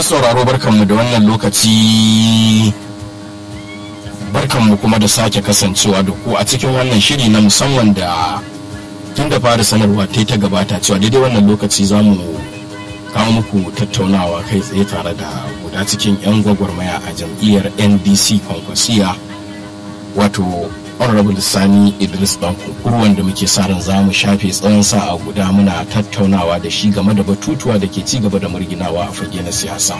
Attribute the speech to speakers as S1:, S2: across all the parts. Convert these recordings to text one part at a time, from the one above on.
S1: masu sauraro barkanmu da wannan lokaci barkanmu kuma da sake kasancewa da ku a cikin wannan shiri na musamman da tun da fara sanarwa ta ta gabata cewa daidai wannan lokaci za mu kawo muku tattaunawa kai tsaye tare da guda cikin 'yan gwagwarmaya a jam'iyyar ndc kwankwasiya wato honorable sani idris dan kunkuru wanda muke sa ran za mu shafe tsawon sa'a guda muna tattaunawa da shi game da batutuwa da ke ci gaba da murginawa a fage na siyasa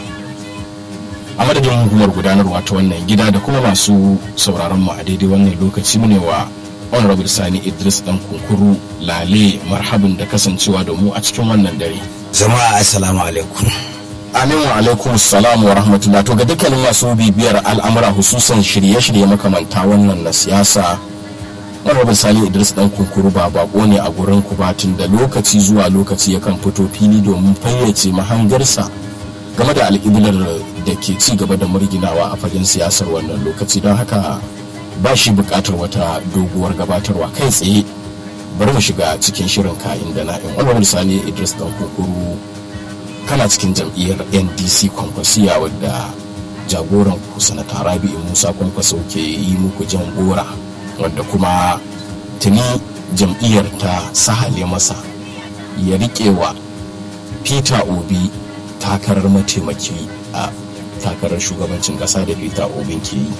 S1: a madadin hukumar gudanarwa ta wannan gida da kuma masu sauraron mu a daidai wannan lokaci mu ne wa honorable sani idris dan kunkuru lale marhabin da kasancewa da mu a cikin wannan dare
S2: jama'a assalamu alaikum
S1: Amin wa alaikum salam wa rahmatullah to ga dukkanin masu bibiyar al'amura hususan shirye-shirye makamanta wannan na siyasa Honorable Sani Idris dan kunkuru ba bako ne a gurin ku batun da lokaci zuwa lokaci yakan fito fili domin fayyace mahangarsa game da alƙiblar da ke ci gaba da murginawa a fagen siyasar wannan lokaci don haka ba shi buƙatar wata doguwar gabatarwa kai tsaye bari mu shiga cikin shirin ka'in da na'in Honorable Sani Idris dan kunkuru kana cikin jam'iyyar ndc kwankwasiya wadda jagoran ku sanata rabi'u musa kwankwaso ke yi muku jan gora wadda kuma tuni jam'iyyar ta sahale masa ya riƙe wa peter obi takarar mataimaki a takarar shugabancin ƙasa da peter obi ke yi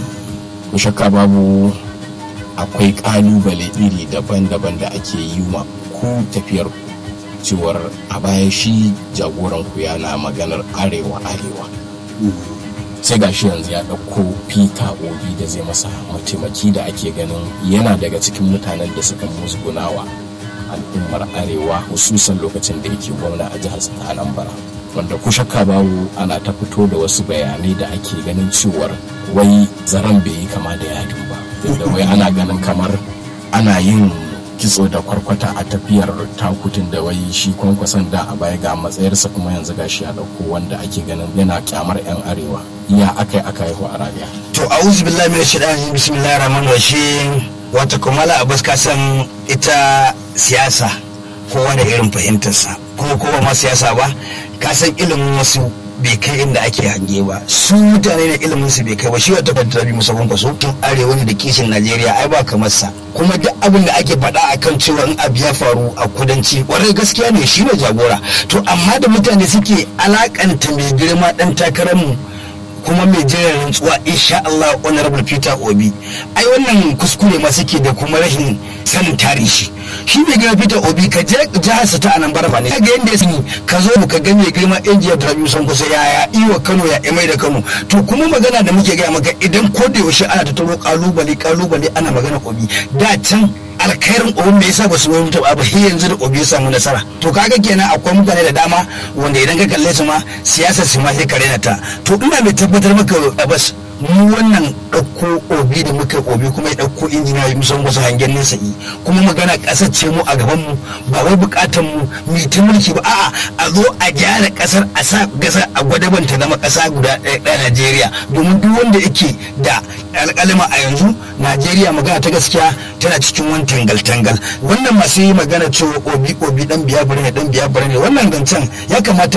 S1: ku shakka babu akwai ƙalubale iri daban-daban da ake yi ma ku tafiyar ku cewar a baya shi jagoran ku yana maganar arewa arewa sai gashi yanzu ya ɗauko peter obi da zai masa mataimaki da ake ganin yana daga cikin mutanen da suka musgunawa al'ummar arewa hususan lokacin da yake gwamna a jihar ta anambra wanda ku shakka babu ana ta fito da wasu bayanai da ake ganin cewar wai zaren bai yi kama da yadin ba tunda wai ana ganin kamar ana yin kitso da kwarkwata a tafiyar takutun da wai shi kwankwason da a baya ga matsayarsa kuma yanzu gashi ya dauko wanda ake ganin yana kyamar yan arewa iya akai aka yi a rabia
S2: to a'udhu billahi minash shaitani bismillahir rahmanir rahim wata kumala abbas ka san ita siyasa ko wani irin fahimtarsa kuma ko ba ma siyasa ba ka san ilimin wasu bai kai inda ake hange ba su mutane ne ilimin su bai kai ba shi wata fata bi musamman kwaso tun arewa ne da kishin najeriya ai ba kamar sa kuma duk abin da ake faɗa akan cewa in abu ya faru a kudanci kwarai gaskiya ne shi ne jagora to amma da mutane suke alakanta mai girma dan takarar mu kuma mai jiran rantsuwa insha Allah honorable Peter Obi ai wannan kuskure ma suke da kuma rashin sanin tarihi shi mai girma Peter Obi ka je jihar sa ta Anambra fa ne kaga yanda ya sani ka zo mu ka ga mai girma injiya da Rabiu san kusa yaya iwa Kano ya imai da Kano to kuma magana da muke gaya maka idan ko da yaushe ana ta taro kalubale kalubale ana magana Obi da can alkhairin obi me yasa ba su wani taba ba sai yanzu da obi ya samu nasara to kaga kenan akwai mutane da dama wanda idan ka kalle su ma siyasar su ma sai ka rena ta to ina mai tabbatar maka bas mu wannan ɗauko obi da muka obi kuma ya ɗauko injiniya musan wasu hangen nesa yi kuma magana ƙasar ce mu a gaban mu ba wai buƙatar mu mu ta mulki ba a'a a zo a gyara ƙasar a sa gasa a gwadaban ta zama ƙasa guda ɗaya Najeriya domin duk wanda yake da alƙalima a yanzu Najeriya magana ta gaskiya tana cikin wani tangal-tangal wannan masu yi magana cewa obi obi dan biya ne dan biya ne wannan zancen ya kamata